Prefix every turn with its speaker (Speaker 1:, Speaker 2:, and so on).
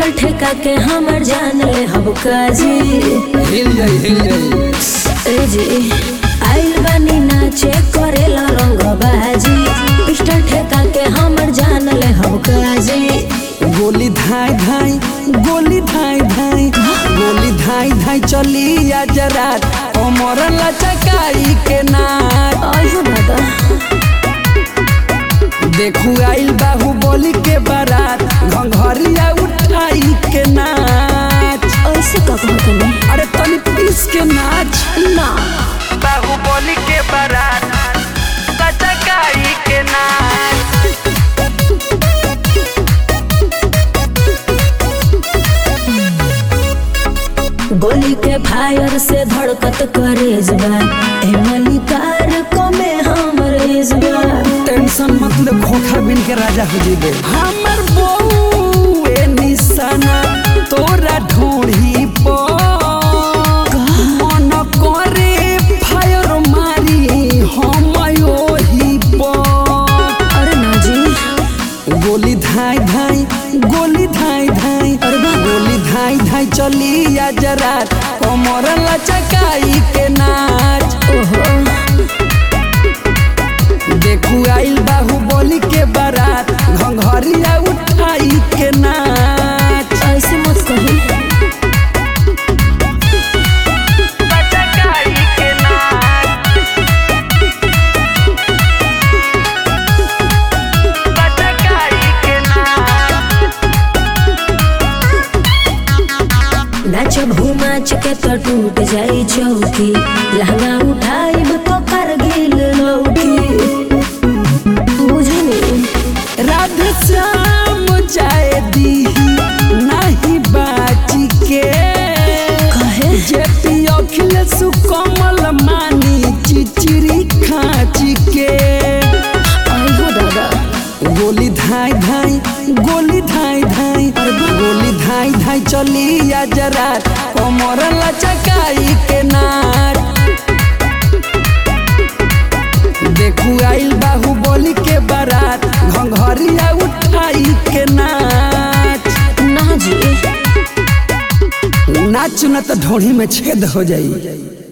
Speaker 1: pistol ठेका के हमर जान ले हब काजी
Speaker 2: हिल जाई हिल जाई
Speaker 1: ए जी आइल बानी नाचे करेला रंग बाजी पिस्टल ठेका के हमर जान ले हब काजी
Speaker 2: गोली धाई धाई गोली धाई धाई गोली धाई धाई चली आज रात अमर लचकाई के नाच
Speaker 1: आयो दादा
Speaker 2: देखू आइल बाहु बोली के बारात घंघरिया उठाई के नाच
Speaker 1: ऐसे का कहत नहीं
Speaker 2: अरे तनी पीस के नाच
Speaker 1: ना
Speaker 2: बाहु बोली के बारात लचकाई के नाच
Speaker 1: गोली के फायर से धड़कत करेज बा ए मलिकार को में हमर एज बा
Speaker 2: टेंशन मतलब खोखा बिन के राजा हो जीबे हमर बहू ए निशाना तोरा ढोढ़ी पर मन करे फायर मारी हम ओही पर
Speaker 1: अरे ना जी
Speaker 2: गोली धाई धाई गोली धाई धाई गोली धाई धाई चली आज रात कमर लचकाई के नाच
Speaker 1: ओहो
Speaker 2: देखू आइल बाहु बोली के बारात घंघरिया उठाई के नाच
Speaker 1: ऐसे मत कही
Speaker 2: लचकाई के नाच लचकाई के नाच
Speaker 1: नाच घुमाच के तो टूट जाई चौकी लहंगा उठाइब तो करगिल लौकी बुझनी
Speaker 2: राधे श्याम जाए दी नहीं बाची के
Speaker 1: कहे
Speaker 2: जे पी अखिलेश कमल मानी चिचिरी खाची के
Speaker 1: आइहो दादा
Speaker 2: गोली धाई धाई गोली धाई धाई गोली धाई धाई चली आज रात कमर लचकाई के नाच देखू आइल बाहु बोली के बारात घंघरिया उठाई के नाच
Speaker 1: ना जी
Speaker 2: नाच न तो ढोढ़ी में छेद हो जाई